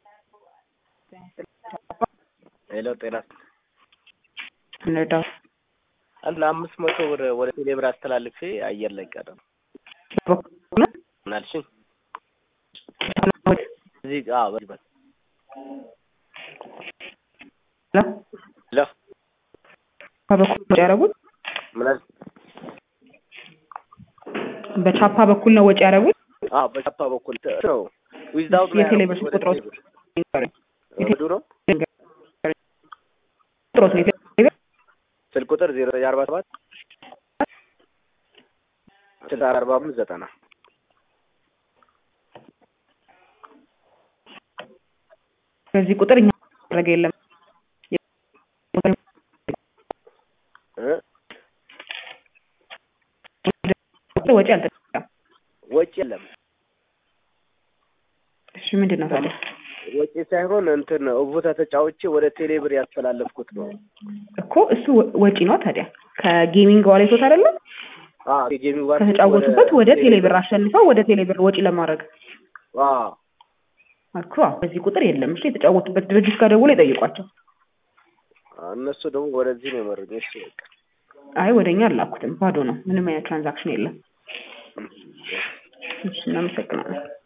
ሄሎ ጤና እንርዳው አንድ ለአምስት መቶ ብር ወደ ቴሌብር አስተላልፌ አየር ላይ ቀረ ነው ምናልሽኝ እዚህ አዎ በዚህ በል ሄሎ በኩል ወጪ ያደረጉት ምናል በቻፓ በኩል ነው ወጪ ያደረጉት። አዎ በቻፓ በኩል ነው ዊዝዳውት የቴሌብር ቁጥሮት ወዱ ነው ቁጥሮት ነው የቴሌብር ስልክ ቁጥር ዜሮ አርባ ሰባት ስልሳ አርባ አምስት ዘጠና በዚህ ቁጥር እኛ ያደረገ የለም እ ወጪ አልተደረገም። ወጪ የለም እሺ ምንድን ነው ታዲያ? ወጪ ሳይሆን እንትን ቦታ ተጫውቼ ወደ ቴሌብር ያስተላለፍኩት ነው። እኮ እሱ ወጪ ነው ታዲያ ከጌሚንግ ዋሌቶት አይደለም አዎ የጌሚንግ ዋሌት ከተጫወቱበት ወደ ቴሌብር አሸንፈው ወደ ቴሌብር ወጪ ለማድረግ አዎ እኮ አዎ፣ በዚህ ቁጥር የለም። እሺ የተጫወቱበት ድርጅት ጋር ደውሎ ይጠይቋቸው። እነሱ ደግሞ ወደዚህ ነው የመሩኝ። እሺ በቃ አይ ወደኛ አላኩትም፣ ባዶ ነው። ምንም አይነት ትራንዛክሽን የለም። እሺ እናመሰግናለን።